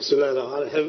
bismillahi raxmaan raxiim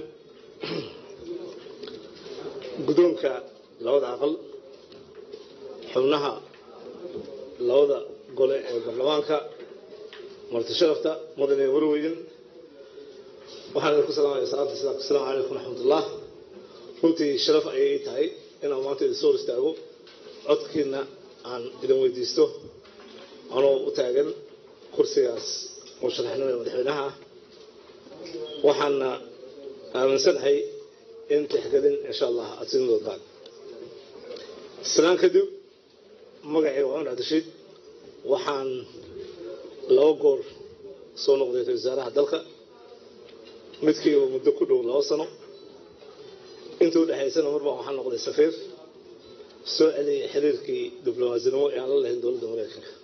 guddoonka labada aqal xubnaha labada gole ee baarlamaanka marti sharafta mudane warweyden waxaan idinku salaamaya salaanta islaamka asalaamu calaykum raxmatullah runtii sharaf ayay tahay inaan maanta idin soo hor istaago codkiina aan idin weydiisto anoo u taagan kursigaas musharaxnimada madaxweynaha ah waxaana aaminsanahay in tixgelin insha allah aad siin doontaan sanaan kadib magacii waa cumar cabdishiid waxaan laba goor soo noqday ra-isul wasaaraha dalka midkiiba muddo ku dhow laba sano inta u dhexaysana marbaa waxaan noqday safiir soo celiyay xiriirkii diblomaasnimo ee aan la lahayn dowladda mareykanka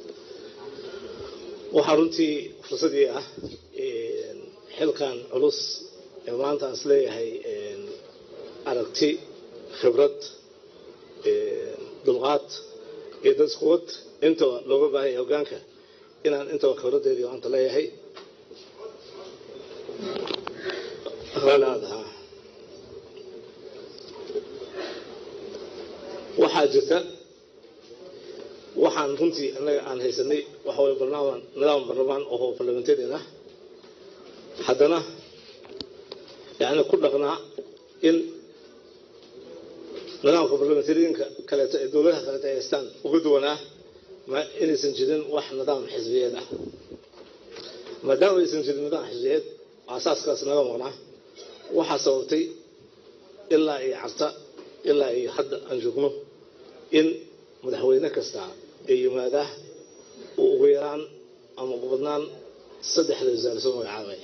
waxaa runtii fursadii ah xilkan culus ee maanta aan isleeyahay aragti khibrad dulqaad iyo dadisquwad intaba looga baahan yahay hogaanka inaan intaba khibraddeedii maanta leeyahay ralaadaha waxaa jirta waxaan runtii annaga aan haysanay waxa way barnaamij nidaam barlamaan oo parliamentarian ah haddana yani ku dhaqnaa in nidaamka barlamentarianka kaleeto ee dowladaha kaleeto ay haystaan uga duwanaa ma inaysan jirin wax nidaam xisbiyeed ah maadaama aysan jirin nidaam xisbiyeed asaaskaas naga maqnaa waxaa sababtay ilaa iyo carta ilaa iyo hadda aan joogno in madaxweyne kasta ee yimaadaa uu ugu yaraan ama ugu badnaan saddexda wasaare soo magacaabay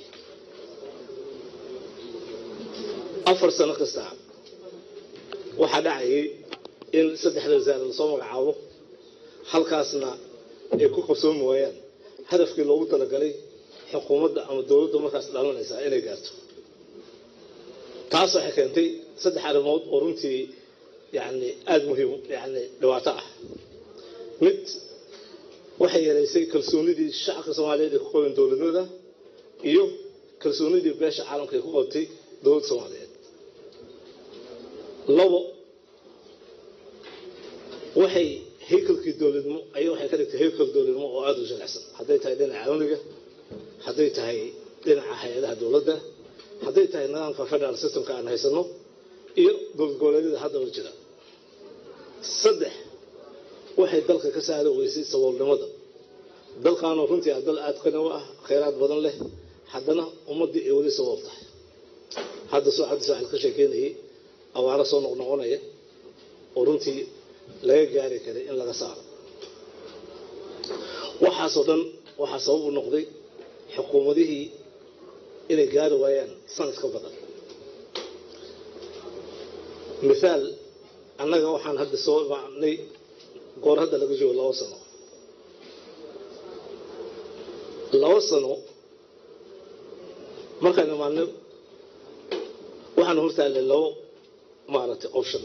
afar sano kasta waxaa dhacayay in saddexda wasaare lasoo magacaabo halkaasna ay ku qabsoomi waayaan hadafkii loogu talagalay xukuumadda ama dowladda markaas dhalanaysaa inay gaarto taas waxay keentay saddex arrimood oo runtii yani aada muhiim yani dhibaato ah mid waxay yaraysay kalsoonidii shacabka soomaaliyeed ay ku qabeen dowladnimada iyo kalsoonidii beesha caalamka ay ku qabtay dowladda soomaaliyeed labo waxay haykalkii dowladnimo aya waxay ka dhigtay haykal dowladnimo oo aada u jilicsan hadday tahay dhinaca amniga hadday tahay dhinaca hay-adaha dowladda hadday tahay nidaamka federal systemka aan haysano iyo dowlad goboleedyada hadda hor jira saddex waxay dalka ka saari weysay saboolnimada dalkaanoo runtii ah dal aada qani u ah khayraad badan leh haddana ummaddii ay weli sabool tahay hadda soo cabdi saaxil ka sheekeynayay abaaro soo noqnoqonaya oo runtii laga gaari karay in laga saaro waxaasoo dhan waxaa sabab u noqday xukuumadihii inay gaari waayaan sanad ka badan mithaal annaga waxaan hadda soo imaanay goor hadda laga joogo labo sano labo sano markaan imaanay waxaan hortaallay labo maaragtay option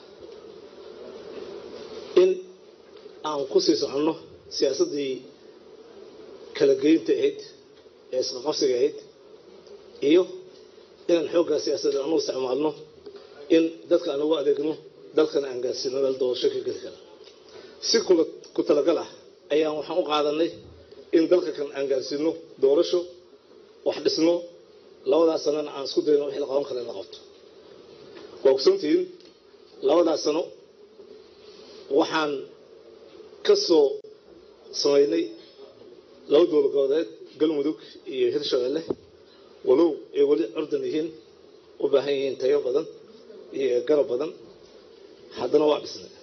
in aan ku sii soconno siyaasaddii kala geynta ahayd ee isqaqabsiga ahayd iyo inaan xooggaa siyaasadda anu isticmaalno in dadka aan ugu adeegno dalkana aan gaarsiino meel doorasho ka geli kara si ku talagal ah ayaan waxaan u qaadanay in dalka kan aan gaarsiino doorasho wax dhisno labadaas sanona aan isku dayno wixii la qaban kara in la qabto waa ogsantihiin labadaas sano waxaan ka soo samaynay laba dowlad goboleed galmudug iyo hirshabelle walow ay weli curdan yihiin u baahan yihiin tayo badan iyo garab badan haddana waa dhisnay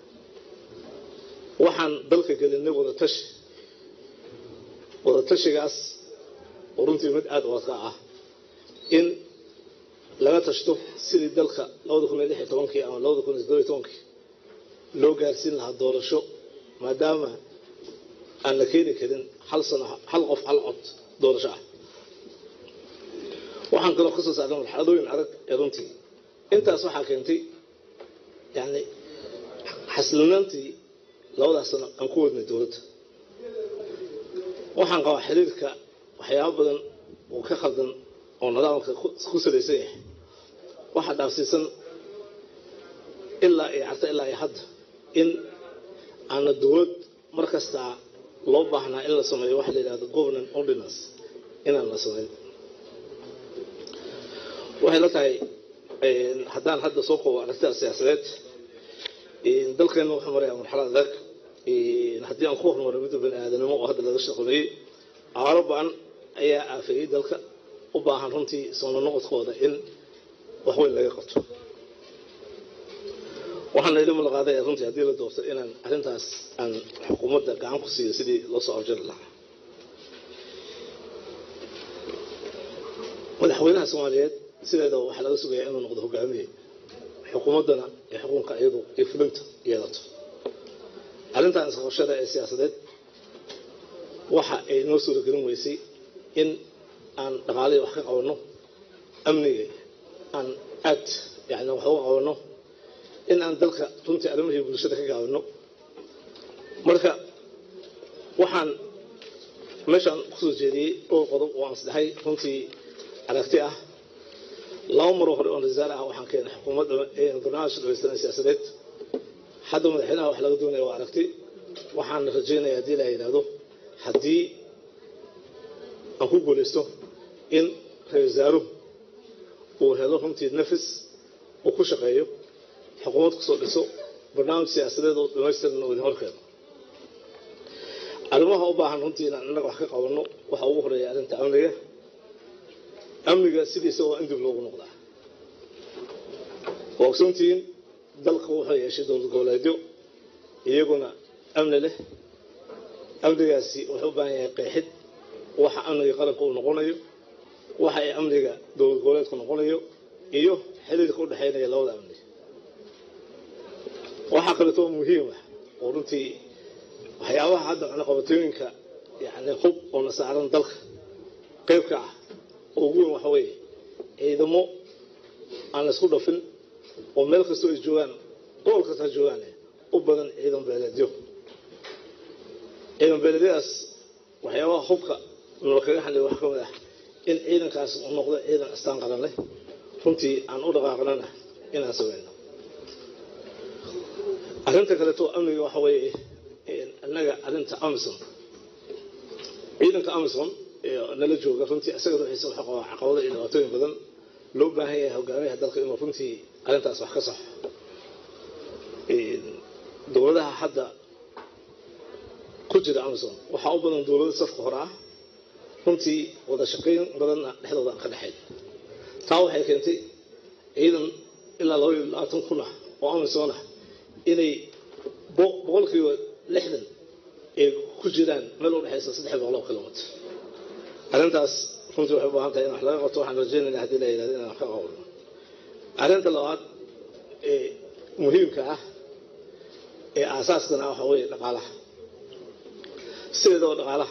waxaan dalka gelinay wadatashi wadatashigaas oo runtii mid aada wadka ah in laga tashto sidii dalka labada kun iyo lix iyo tobankii ama labada kun iyo toddoba iyo tobankii loo gaarsiin lahaa doorasho maadaama aan la keeni karin hal sano hal qof hal cod doorasho ah waxaan kaloo ka soo saarnay marxaladooyin adag ee runtii intaas waxaa keentay yani xasilinaantii labadaas sano aan ku wadnay dowladda waxaan qabaa xiriirka waxyaabo badan oo ka khaldan oo nidaamka ku salaysan yahay waxaa dhaafsiisan ilaa iyo carta ilaa iyo hadda in aana dowlad mar kastaa loo baahnaa in la sameeyo waxa la yidhahdo governance ordinance inaan la samayn waxay la tahay haddaan hadda soo koobo aragtida siyaasadeed dalkeena wuxuu marayaa marxalad adag haddii aan ku hormaro midda bani aadanimo oo hadda laga shaqoneeyey abaaro ba-an ayaa aafeeyey dalka u baahan runtii soo noqodkooda in wax weyn laga qabto waxaana ila mulaqaaday runtii haddii la doorto inaan arrintaas aan xukuumadda gacan ku siiyo sidii loo soo afjari lahaa madaxweynaha soomaaliyeed sideeda waxaa laga sugayaa inuu noqdo hogaamiye xukuumaddana ee xukunka iyadu iyo fulinta yeelato arrintan isqabashada ee siyaasadeed waxa ay noo suuragelin weysay in aan dhaqaalihii wax ka qabanno amniga aan aad yani wax uga qabanno in aan dalka runtii arrimihii bulshada ka gaabino marka waxaan meeshaan kusoo jeediyey dhowr qodob oo aan isdhahay runtii aragti ah laba maroo hore oon rasaal ah waxaan keenay xukuumadda barnaamijka dhamaystiran siyaasadeed hadda madaxweynaha wax laga doonaya waa aragti waxaan rajaynaya haddii la yidhaahdo haddii aan ku guulaysto in ra-isul wasaaruhu uu helo runtii nafis uu ku shaqeeyo xukuumad kusoo dhiso barnaamij siyaasadeed oo dhamaystiran oo idin horkeeno arrimaha u baahan runtii inaan innaga wax ka qabanno waxaa ugu horeeya arrinta amniga amniga sidiisa waa in dib loogu noqdaa waa ogsoontihiin dalka wuxuu yeeshay dowlad goboleedyo iyaguna amni leh amnigaasi wuxuu u baahan yahay qeexid waxa amniga qaranka uu noqonayo waxa ay amniga dowlad goboleedku noqonayo iyo xiriirka u dhexaynaya labada amni waxaa kaleeto muhiim ah oo runtii waxyaabaha hadda cunaqabatooyinka yani hub oo na saaran dalka qeybka ah oo ugu weyn waxa weeye ciidamo aan la isku dhafin oo meel kastoo ay joogaan gobol kasta ha joogaane u badan ciidan beeleedyo ciidan beeleedyadaas waxyaabaha hubka nala kaga hadlay wax ka mid ah in ciidankaas uu noqdo ciidan astaan qaran leh runtii aan u dhaqaaqnana inaan sameyno arrinta kaleeto amniga waxa weeye innaga arrinta amison ciidanka amison nala jooga runtii isaga ruuxiisa wuxuu qabaa caqabado iyo dhibaatooyin badan loo baahan yahay hogaamiyaha dalka inuu runtii arrintaas wax ka saxo dowladaha hadda ku jira amison waxaa u badan dowlado safka hore ah runtii wada shaqayn badanna dhexdooda aan ka dhexayn taa waxay keentay ciidan ilaa laba iyo labaatan kun ah oo amison ah inay boqolkiiba lixdan ay ku jiraan meel u dhexaysa saddex boqol oo kilomitr arrintaas runtii waxay u baahan tahay in wax laga qabto waxaan rajaynayna haddii la yidhahdo inaan wax ka qabno arrinta labaad ee muhiimka ah ee aasaaskana ah waxaa weeye dhaqaalaha sideedaba dhaqaalaha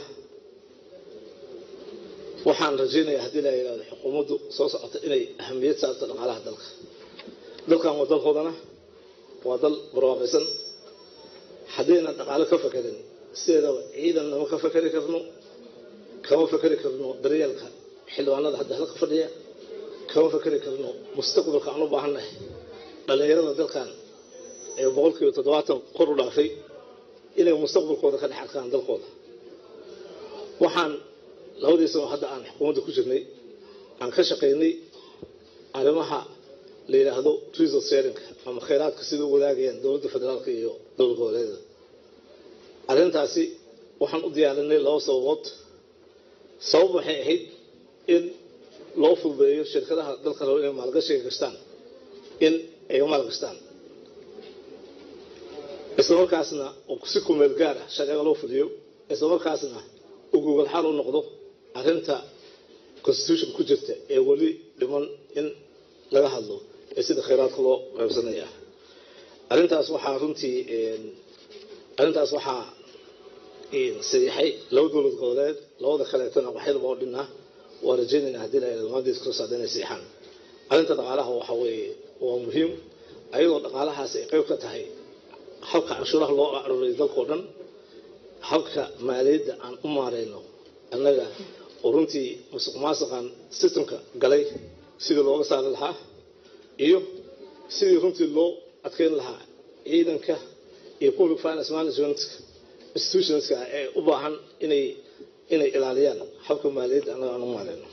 waxaan rajaynayaa haddii la yidhahdo xukuumaddu soo socota inay ahamiyad saarto dhaqaalaha dalka dalkan waa dalkoodana waa dal barwaaqaysan haddaynan dhaqaalo ka fakerin sideedaba ciidan nama ka fakeri karno kama fakeri karno daryeelka xildhibaanada hadda halka fadhiya kama fakeri karno mustaqbalka aan u baahannahay dhallinyarada dalkan ee boqolkiiba toddobaatan kor u dhaafay inay mustaqbalkooda ka dhex arkaan dalkooda waxaan labadii sano hadda aan xukuumadda ku jirnay aan ka shaqaynay arrimaha la yidhaahdo resource sharing ama khayraadka sida u wadaagayaan dowladda federaalka iyo dowlad goboleeda arrintaasi waxaan u diyaarinay laba sababood sabab waxay ahayd in loo fududeeyo shirkadaha dalka rabo inay maalgashiga gashtaan in ay maalgashtaan isla markaasna si kumeel gaar ah sharciga loo fuliyo isla markaasna uu gogol xaal u noqdo arrinta constitution ku jirta ee weli dhiman in laga hadlo ee sida khayraadka loo qaybsanaya arrintaas waxaa runtii arrintaas waxaa saxiixay laba dowlad goboleed labada kaleetana waxyadaba oo dhinaa waa rajaynayna haddii la yidhahdo maanta iskula socda inay saxiixaan arrinta dhaqaalaha waxa weeye waa muhiim ayadoo dhaqaalahaasi ay qayb ka tahay habka canshuuraha loo aruuriyo dalkao dhan habka maaliyadda aan u maarayno annaga oo runtii musuq maasuqan systemka galay sidii looga saari lahaa iyo sidii runtii loo adkeyn lahaa ciidanka iyo public finance management institutionska ee u baahan inay inay ilaaliyaan habka maaliyadda annaga aan u maaleyno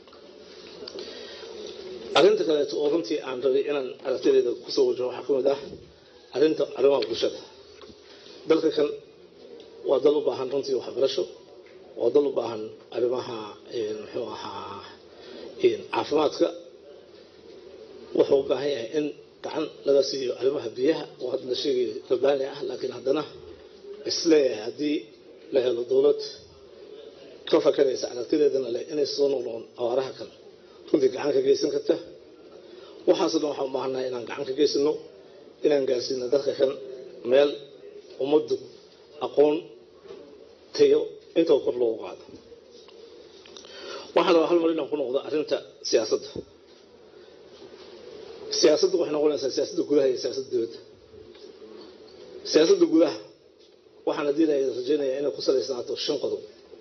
arrinta kaleeto oo runtii aan rabay inaan aragtideeda kusoo wajaho waxaa ka mid ah arrinta arrimaha bulshada dalka kan waa dal u baahan runtii waxbarasho waa dal u baahan arrimaha muxuu ahaa caafimaadka wuxuu u baahan yahay in gacan laga siiyo arrimaha biyaha oo hadda la sheegayo rabbaani ah laakiin haddana isleeyahay haddii la helo dowlad ka fakaraysa aragtideedana leh inay soo noqnoqon awaaraha kale runtii gacan ka geysan karta waxaasoo dhan waxaan u baahannahay inaan gacan ka geysano inaan gaarsiino dalka kan meel ummaddu aqoon tayo intaba kor loogu qaado waxaa rabaa hal mar inaan ku noqdo arrinta siyaasadda siyaasaddu waxay noqonaysaa siyaasadda gudaha iyo siyaasadda dibadda siyaasadda gudaha waxaan haddii la rajaynayaa inay ku salaysnaato shan qodob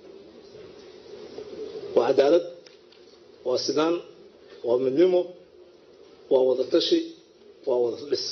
waa cadaalad waa sinaan waa midnimo waa wadatashi waa wada dhis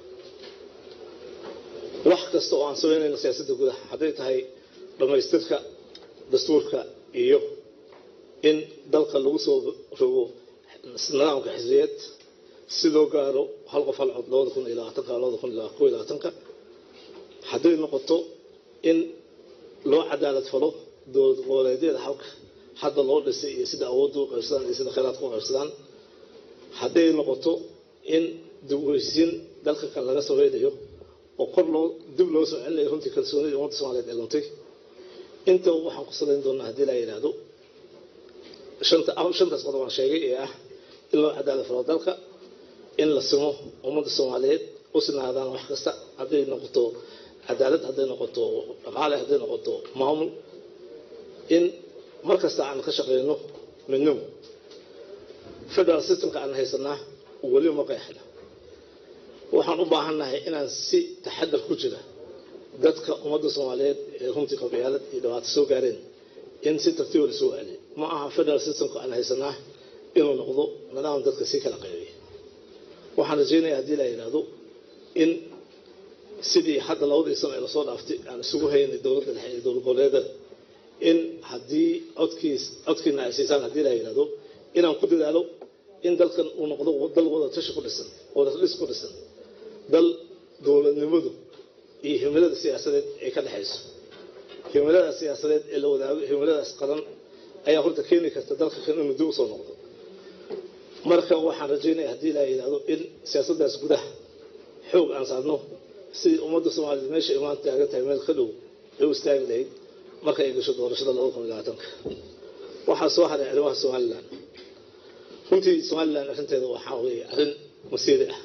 wax kasta oo aan samaynayno siyaasadda gudaha hadday tahay dhammaystirka dastuurka iyo in dalka lagu soo rogo nidaamka xisbiyeed si loo gaaro hal qof hal cod labada kun iyo labaatanka labada kun iyo kow iyo labaatanka hadday noqoto in loo cadaalad falo dowlad goboleedyada halka hadda loo dhisay iyo sida awoodda u qaybsadaan iyo sida khayraadka u qaybsadaan hadday noqoto in dib uheysiin dalka kan laga samaynayo oo kor loo dib loo soo celinayo runtii kalsoonida ummadda soomaaliyeed ee luntay intaba waxaan ku salayn doonaa haddii la yidhaahdo shanta shantaas qodob aan sheegay ee ah in loo cadaalad falo dalka in la simo ummadda soomaaliyeed u sinaadaan wax kasta hadday noqoto cadaalad hadday noqoto dhaqaale hadday noqoto maamul in mar kasta aan ka shaqeyno midnimo federal systemka aan haysanaa weli ma qeexna waxaan u baahannahay inaan si taxadar ku jira dadka ummadda soomaaliyeed ee runtii qabyaalad iyo dhibaato soo gaareen in si tartiiba lasoo celiyo ma aha federal systemka aan haysanaa inuu noqdo nidaam dadka sii kala qaybiya waxaan rajeynaya haddii la yidhaahdo in sidii hadda labadii sano ee lasoo dhaaftay aan isugu haynay dowladda dhexe iyo dowlad goboleedada in haddii codkiis codkiina ay siisaan haddii la yidhahdo inaan ku dadaalo in dalkan uu noqdo dal wada tashi ku dhisan wada dhis ku dhisan dal dowladnimadu iyo himilada siyaasadeed ay ka dhexayso himilada siyaasadeed ee la wadaago himiladaas qaran ayaa horta keeni karta dalka kan inuu dib usoo noqdo marka waxaan rajaynaya haddii la yidhahdo in siyaasaddaas gudaha xoog aan saarno sidii ummadda soomaaliyeed meesha imaan taagan tahay meel ka dhow ay u istaagi lahayd marka ay gasho doorashada labada kun iyo labaatanka waxaa soo haray arrimaha somalilan runtii somalilan arrinteeda waxaa weeye arrin masiiri ah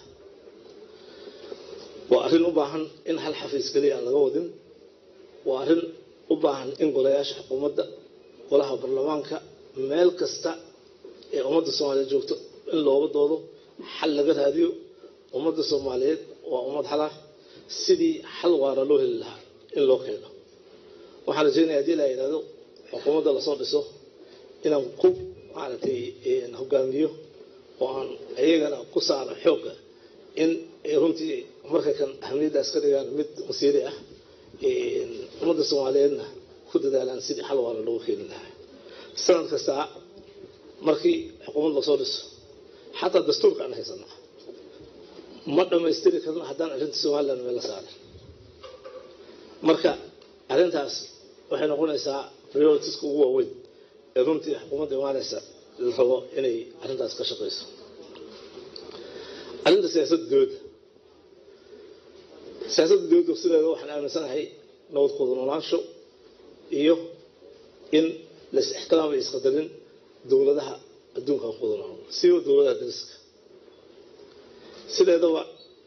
waa arrin u baahan in hal xafiis keliya aan laga wadin waa arrin u baahan in golayaasha xukuumadda golaha baarlamaanka meel kasta ee ummadda soomaaliyeed joogto in looga doodo xal laga raadiyo ummadda soomaaliyeed waa ummad xala sidii xal waara loo heli lahaa in loo keeno waxaan rajeynaya hadii la yidhahdo xukuumadda lasoo dhiso inaan ku maaragtay hogaamiyo oo aan iyagana ku saaro xoogga in ay runtii marka kan ahamiyaddaas ka dhigaan mid masiiri ah ummadda soomaaliyeedna ku dadaalaan sidii xal waara loogu keeni lahaa sanad kastaa markii xukuumad lasoo dhiso xataa dastuurka aan haysanaa ma dhammaystiri karno haddaan arrinta somalilan meel la saarin marka arrintaas waxay noqonaysaa prioritiska ugu waaweyn ee runtii xukuumadda imaanaysa la rabo inay arrintaas ka shaqayso arrinta siyaasadda dowladda siyaasadda dowladda sideeda waxaan aaminsanahay nabadkooda noolaansho iyo in lais ixtiraamay isqadarin dowladaha adduunka aan kuwada nool siba dowladaha dariska sideedaba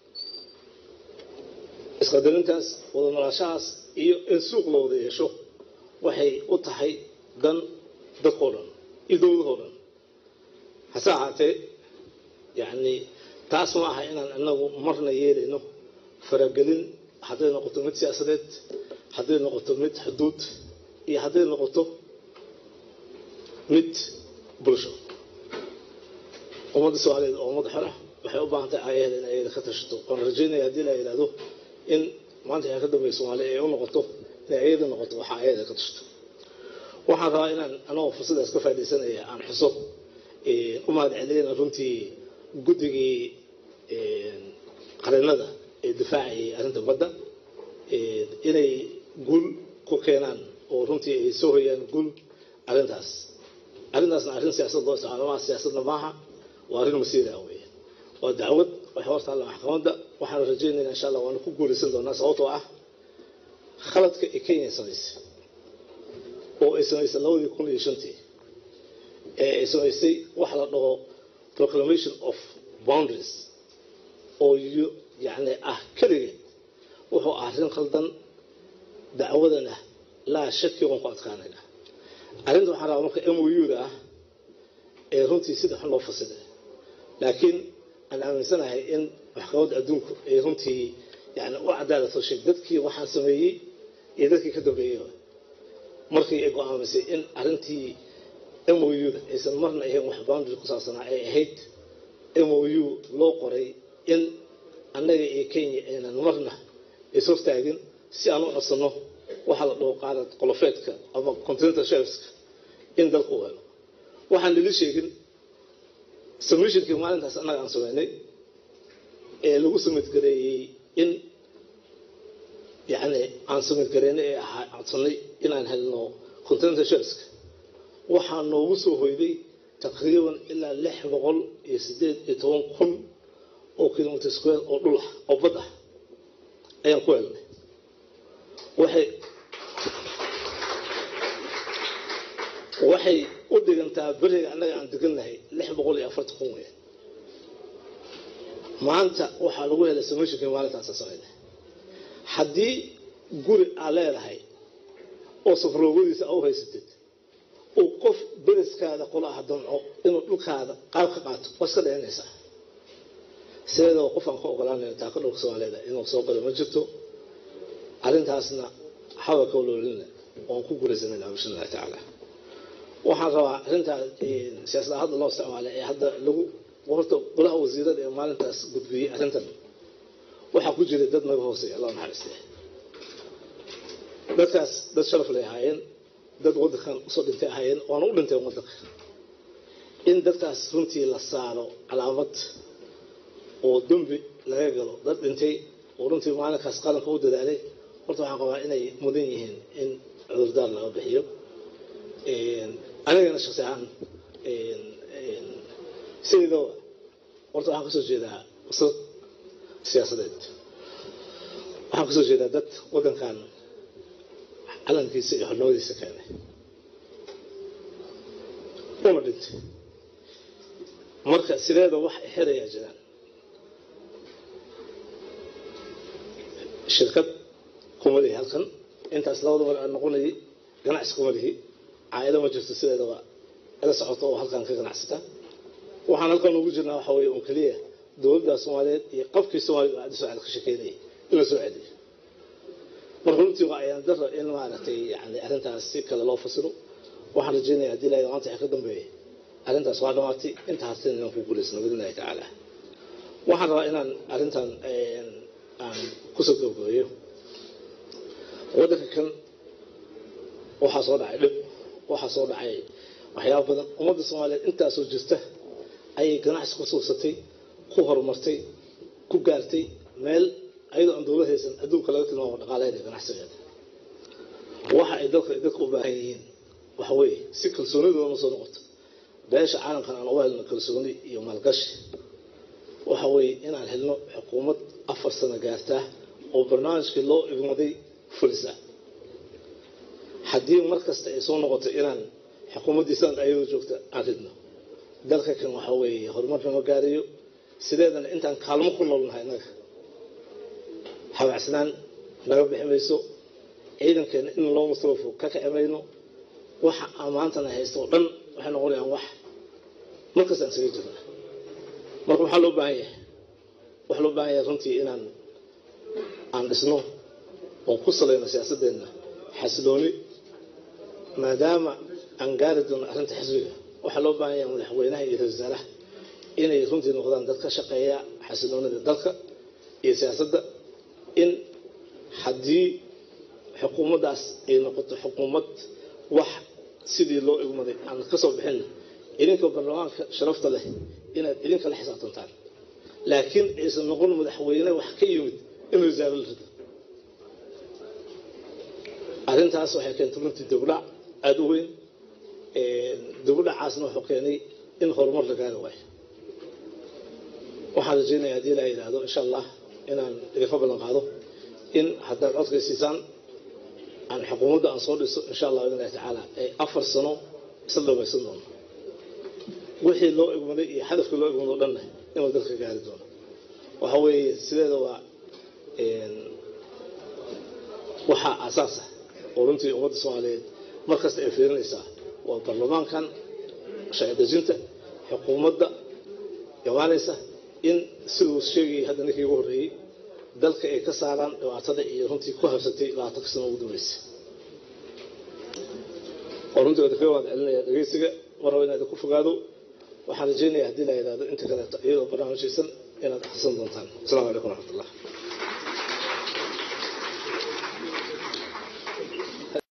isqadarintaas wada noolaashahaas iyo in suuq la wada yeesho waxay u tahay dan dadkao dhan iyo dowladahoo dhan hase ahaatee yacni taas ma aha inaan inagu marna yeelayno faragelin hadday noqoto mid siyaasadeed hadday noqoto mid xuduud iyo hadday noqoto mid bulsho ummadda soomaaliyeed oo ummad xora waxay u baahan tahay aayaheeda in ayada ka tashato waan rajaynaya haddii la yidhaahdo in maanta waxay ka dambeeya soomaaliya ay u noqoto inay ayada noqoto waxa ayada ka tashato waxaan rabaa inaan anagoo fursadaas ka faaidaysanaya aan xuso u mahad celiyana runtii guddigii qareennada ee difaacayay arrinta badda inay guul ku keenaan oo runtii ay soo hoyaan guul arrintaas arrintaasna arrin siyaasad loo isticmaalo maa siyaasadna maaha waa arrin masiira wey waa dacwad waxay hortaalla maxkamadda waxaan rajaynayna insha allah waana ku guulaysan doonaa sababtoo ah khaladka ee kenya samaysay oo ay samaysay labadii kun iyo shantii ee ay samaysay waxa la dhaho proclamation of boundaries oo yani ah keligeed wuxuu ah arrin khaldan dacwadana laa shaki waan ku adkaanayna arrinta waxaan rabaa marka m o u-da ah ee runtii sida xun loo fasiday laakiin aan aaminsanahay in maxkamadda adduunku ay runtii yani u cadaalad hoshay dadkii waxaan sameeyey iyo dadkii ka dambeeyey markii ay go-aamisay in arrintii m o u-da aysan marna ahayn wax boundary ku saabsanaa ay ahayd m o u loo qoray in annaga iyo kenya aynan marna ishortaagin si aan u codsanno waxaa la dhaho qaadad qolofeedka ama continental shelfska in dalka u helo waxaan lili sheegin submissionkii maalintaas annaga aan sameynay ee lagu samid gareeyey in yani aan samid gareynay ee ahaa codsanay inaan helno continental shelfska waxaa noogu soo hoyday taqriiban ilaa lix boqol iyo sideed iyo toban kun oo kilomitr square oo dhul ah oo bad ah ayaan ku helnay waxay waxay u dhigantaa beriga annaga aan degannahay lix boqol iyo afartan kun weya maanta waxaa lagu helay samishinkii maalintaasa samayna haddii guri aa leedahay oo safroogadiisa a u haysatid uu qof beriskaada kula ah damco inuu dhulkaada qaab ka qaato waa iska dhayanaysaa sideedaba qof aan ka ogolaanayno taaka dhulka soomaaliyeed inuu soo galo ma jirto arrintaasna haba ka waloolinna waan ku gulaysanayna bisha allahi tacaala waxaan rabaa arrintaas siyaasada hadda loo isticmaalay ee hadda lagu horta golaha wasiirada ee maalintaas gudbiyey arrintan waxaa ku jiray dad naga hooseeya allah naxariistay dadkaas dad sharaf lay ahaayeen dad waddankan usoo dhintay ahaayeen waana u dhinteen waddanka in dadkaas runtii la saaro calaamad oo dembi laga galo dad dhintay oo runtii maalinkaas qaranka u dadaalay horta waxaan qabaa inay mudan yihiin in cudurdaar laga bixiyo anigana shaksi ahaan sideedaba horta waxaan kasoo jeedaa usad siyaasadeed waxaan kasoo jeedaa dad waddankan calankiisa iyo xornimadiisa keenay una dhintay marka sideeda wax xerayaa jiraan shirkad kuma lihi halkan intaas labada mar aan noqonayay ganacsi kuma lihi caaido ma jirto sideedaba ila socoto oo halkan ka ganacsata waxaan halkan ugu jirnaa waxa weeye un keliya dowladda soomaaliyeed iyo qabkii soomaaliyed oo caddi soo cel ka shekeynayay in la soo celiyo marka runtii waa ayaan daro in maaragtay yani arrintaas si kale loo fasiro waxaan rajeynaya haddii ilahay maanta waxa ka dambeeya arrintaas waa dhamaatay inta hartan inaan ku guulaysano biidnillahi tacaala waxaan rabaa inaan arrintan aan kusoo gabagabeeyo waddanka kan waxaa soo dhacay dhib waxaa soo dhacay waxyaaba badan ummadda soomaaliyeed intaasoo jirta ayay ganacsi ku suubsatay ku horumartay ku gaartay meel ayadoo aan dowlad haysan adduunka laga tilmaamo dhaqaalaheeda ganacsigeeda waxa ay dalka dadka u baahan yihiin waxa weeye si kalsoonidoona soo noqoto beesha caalamkan aan uga helno kalsooni iyo maalgashi waxa weeye inaan helno xukuumad afar sano gaartaa oo barnaamijkii loo igmaday fulisa haddii mar kasta ay soo noqoto inaan xukuumaddiisaan ayadoo joogta aan ridno dalka kan waxa weeye horumar nama gaarayo sideedana intaan kaalmo ku noolnahay innaga habacsanaan naga bixi mayso ciidankeena in loo masruufo ka kici mayno waxa aan maantana haysto oo dhan waxay noqonayaan wax markastaan isaga jirna marka waxaa loo baahan yahay waxaa loo baahan yahay runtii inaan aan dhisno oon ku salayno siyaasadeenna xasilooni maadaama aan gaari doono arrinta xisbiga waxaa loo baahan yahay madaxweynaha iyo ra-isul wasaaraha inay runtii noqdaan dad ka shaqeeya xasiloonida dalka iyo siyaasadda in haddii xukuumaddaas ay noqoto xukuumad wax sidii loo igmaday aan ka soo bixin idinka baarlamaanka sharafta leh inaad idinka la xisaabtantaan laakiin aysan noqon madaxweyne wax ka yimid in wasaaro la rido arrintaas waxay keentay runtii dibudhac aada u weyn dibudhacaasna wuxuu keenay in horumar la gaari waayo waxaan rajeynaya haddii ilaa yidhaahdo insha allah inaan idinka ballan qaado in haddaad codkay siisaan aan xukuumadda aan soo dhiso insha allah biidnillahi tacaala ee afar sano isla dhamaysan doono wixii loo egmaday iyo hadafkii loo egmado o dhanna inuu dalka gaari doono waxa weeye sideeda waa waxaa aasaas ah oo runtii ummadda soomaaliyeed markasta ay fiirinaysaa waa baarlamaankan sharci dejinta xukuumadda imaanaysa in siduu sheegayay hadda ninkii ugu horreeyey dalka ay ka saaraan dhibaatada iyo runtii ku habsatay labaatanka sano ugu dambeysay oo runtii wada kaga waad celinaya dhegeysiga mar raba inaad ku fogaado waxaan rajeynaya haddii la yidhahdo inta kaleeto iyadoo barnaamijyaysan inaad akhrisan doontaan asalaamu calaykum waraxmatullah